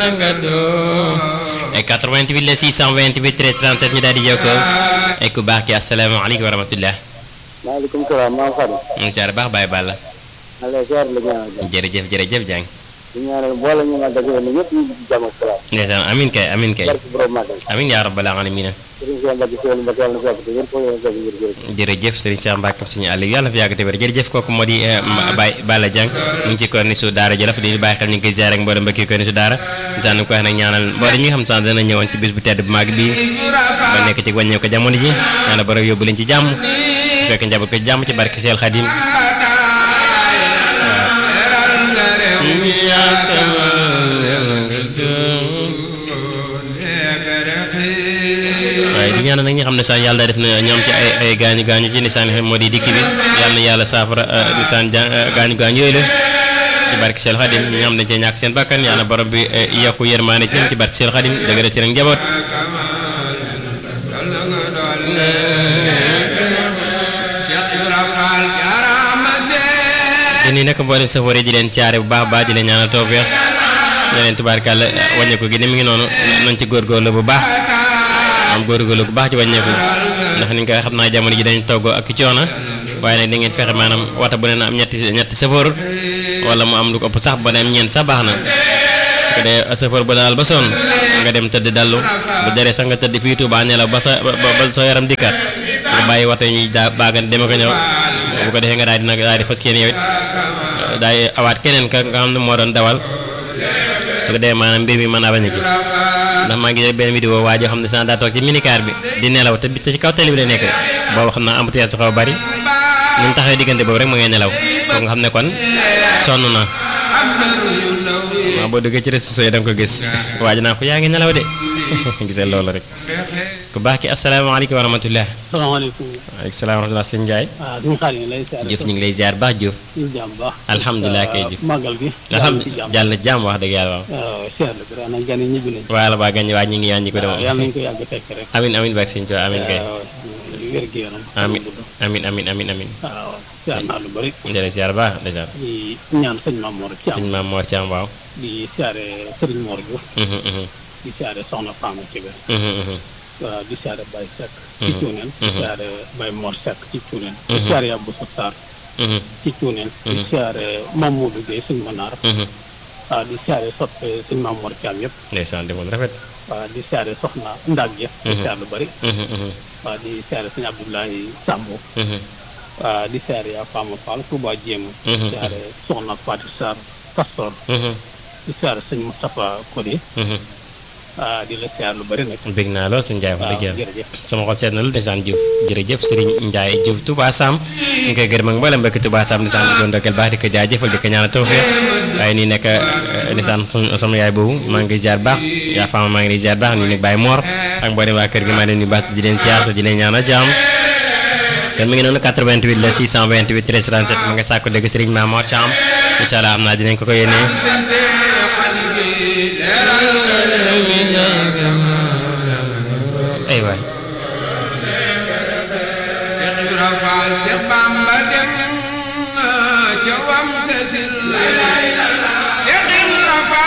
na nga doon ay 88 la 628 13 37 ñu daal di jokkoo ay ku baax ki asalaamaaleykum wa rahmatullah maaleykum salaam maa Fadou. ñu siyaar baax Baye Balla maa ngi lay ziar la ñaanal jërëjëf jërëjëf Dieng di ñaanal boole ñu ma dajale ni ñëpp ñu ngi ci jàmm ak salaam. ndeysaan amin kay amin kay barke borom màggal. amin yaa rabbal alamin Sëriñ Cheikh Mbacke Sëriñ Mbacke yàlla na fi yàgg te wér ko yéen a ngi jërëjëf. jërëjëf Serigne Cheikh Mbacke suñu àll yàlla fi yàgg te wér jërëjëf kooku moo di Baye Balla Dieng mu ngi ci korni su daara Jolof di bàyyi xel ñu ngi koy ziar ak mboolem mbokki korni su daara sànni ko wax nag ñaanal mboolem ñi nga xam sax dana ñëwoon ci bis bu tedd bu mag bi ba nekk ci wàññeeku ko jamono ji ñaanal borom yóbbu leen ci jàmm su fekkee njaboot ko ci jàmm ci barke Seel Xadim waaye di ñaanal nag ñi xam ne sax yàlla def na ñoom ci ay ay gaañu gaañu ci nisaan moo di dikk bi yàlla na yàlla saafara nisaan gaañu gaañu yooyu la ci barke Seel Xadim ñi nga xam ne cee ñàkk seen bakkan yàlla borom bi yokku yërmaane ci ñoom ci barke Seel Xadim dëgëral seen ak njaboot dañuy nekk mboolem safar yi di leen siyaare bu baax baax di leen ñaanal tawfeex ne leen tubaarkàlla wàññeeku gi ni mu ngi noonu nañ ci góorgóorlu bu baax am góorgóorlu bu baax ci wàññeeku ndax ni nga koy xam naa jamono ji dañ togg ak coono waaye nag da ngeen fexe maanaam wata bu ne na am ñetti ñetti safar wala mu am lu ko ëpp sax ba ne am ñeent sax baax na su ko dee safar ba daal ba sonn nga dem tëdd dallu bu deree sax nga tëdd fii Tuubaa nelaw ba sa ba sa yaram dikkaat nga bàyyi wata ñuy daa baagan deme ko ñëw bu ko defee nga daal di nag daal di fas kenn yow it daal di awaat keneen ka nga xam ne moo doon dawal su ko defee maanaam mbir mi mën naa bañ a ji ndax maa ngi jël benn vidéo waa joo xam ne sax daa toog ci minicar bi di nelaw te te ci kaw tali bi la nekk boobu xam naa embouteillage su xaw a bari ni mu taxawee diggante boobu rek ma ngay nelaw kooku nga xam ne kon sonn na waaw boo duggee ci réseaux sociaux yi da nga ko gis waa ji naa ko yaa ngi nelaw de gisee loolu rek ku baax ki asalaamaaleykum wa rahmatulah. salaamaaleykum. waaleykum salaam wa rahmatulah sëñ Ndiaye. waaw duñu xaar ñu lay ziar. Diouf ñu ngi lay ziar baax Diouf. ñu jàmm baax. alhamdulilah kay Diouf. màggal gi. alhamdulilah jàll na jàmm wax dëgg yàlla waaw. waaw ziar la gërëm nañ gan yi ñibbi nañ. waaw la baa gañ waa ñu ngi yaa ñu ko waaw demoon. yàlla nañu ko yàgg fekk rek. amin amin barke sëñ Tuubaa amin kay. waaw wér gi yaram. amin amin amin amin amin. waaw ziar naa lu bëri. jërëjëf ziar baax dèjà. di ñaan sëñ Maam Mor Thiam. sëñ Maam Mor Thiam waaw. di siyaare Sëriñ Mor Diouf. Mhm, mhm, di siyaare Soxna Fama Kébé. mhm, mhm. waaw di siyaare Baye Seck. ci Mhm. Cuuneen. di Mhm. siyaare Baye Mor Seck ci Cuuneen. di Mhm. siyaare Yabou Sarr Mhm, ci Cuuneen. di Mhm. siyaare Mamadou Gueye sëñ Manar. mhm. waaw di siyaare soppe sëñ Maam Mor Thiam yëpp. ndeysaan demoon rafet. waaw di siyaare Soxna Ndag ja. di Mhm. siyaare lu bëri. Mhm, mhm, waaw di siyaare sëñ Abdoulaye Sambo. mhm. waaw di siyaare yaa Fama Fall Touba Jéemu. Mhm. di siyaare Soxna Fatou Sarr Castor. Mhm, di siyaare sëñ Moustapha Codé. mhm. waaw di la siyaare lu bëri nag. bég naa lool sëñ Ndiaye wax waaw dëgg yàlla. jërëjëf. sama xol seet na lu ndeysaan Diouf jërëjëf Serigne Ndiaye Diouf Touba Sam ñu ngi koy gërëm ak mboolem mbokki Touba Sam ndeysaan di ko ndokkeel baax di ko jaajëfal di ko ñaanal tawfeex waaye nii nekk ndeysaan sunu- sama yaay boobu maa ngi koy ziar baax yaa faama maa ngi lay ziar baax nii nag Baye Mor ak mboolem waa kër gi maa leen di baax di leen ziar te di leen ñaanal jàmm kon mi ngi noonu 88 la 628 13 37 ma nga sàkku dëgg Serigne Mamor Thiam incha allah am naa dinañ ko ko yéenee ay waay Cheikh Ibra Fall Cheikh Bamba dem ca wam sesil